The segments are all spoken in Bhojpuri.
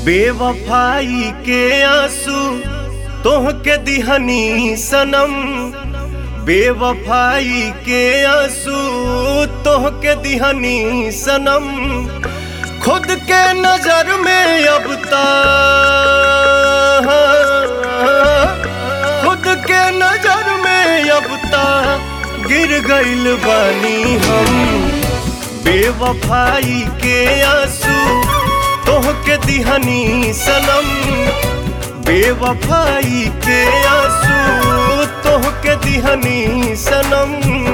बेवफाई के आंसू तोह के दिहनी सनम बेवफाई के आंसू तोह के दिहनी सनम खुद के नजर में अब ता खुद के नजर में अब ता गिर गइल बानी हम बेवफाई के आंसू तोह के दिहनी सनम बेवफाई के आंसू तोह के दिहनी सनम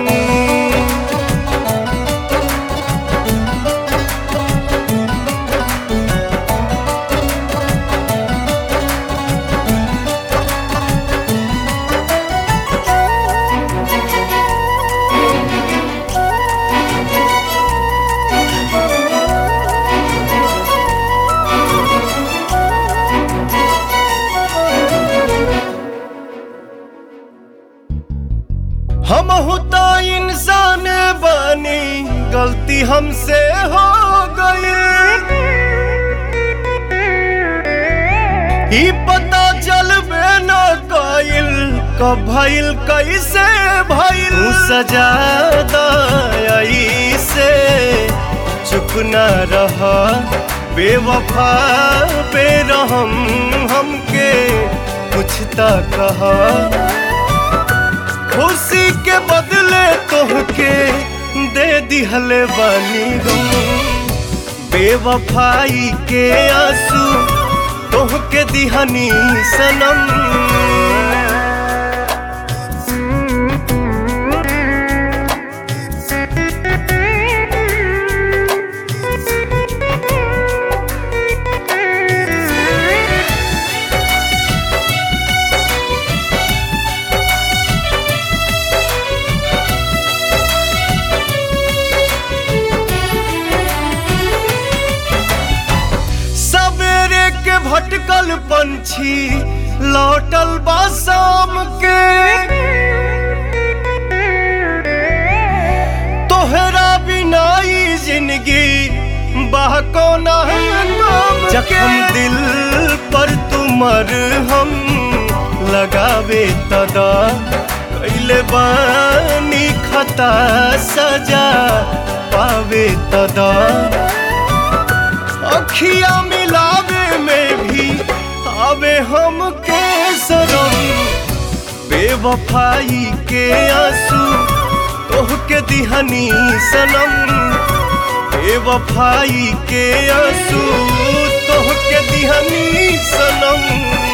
हम होता इंसान बनी गलती हमसे हो गई ही पता चलबे न कइल कब भइल कैसे भइल तू सजा दई से चुप न रह बेवफा बेरहम हमके कुछ त कहा खुशी के बदले तोहके दे दिहले बानी गम बेवफाई के आंसू तोहके दिहनी सनम सवेरे के भटकल पंछी लौटल बा शाम के तोहरा बिना ई जिंदगी बाह कोना जखम दिल पर तुमर हम लगावे तदा कैले बानी खता सजा पावे तदा अखिया मिलावे में भी आवे हम के सरम बेवफाई के आंसू तोह के दिहनी सनम बेवफाई के आंसू तोह के दिहनी सनम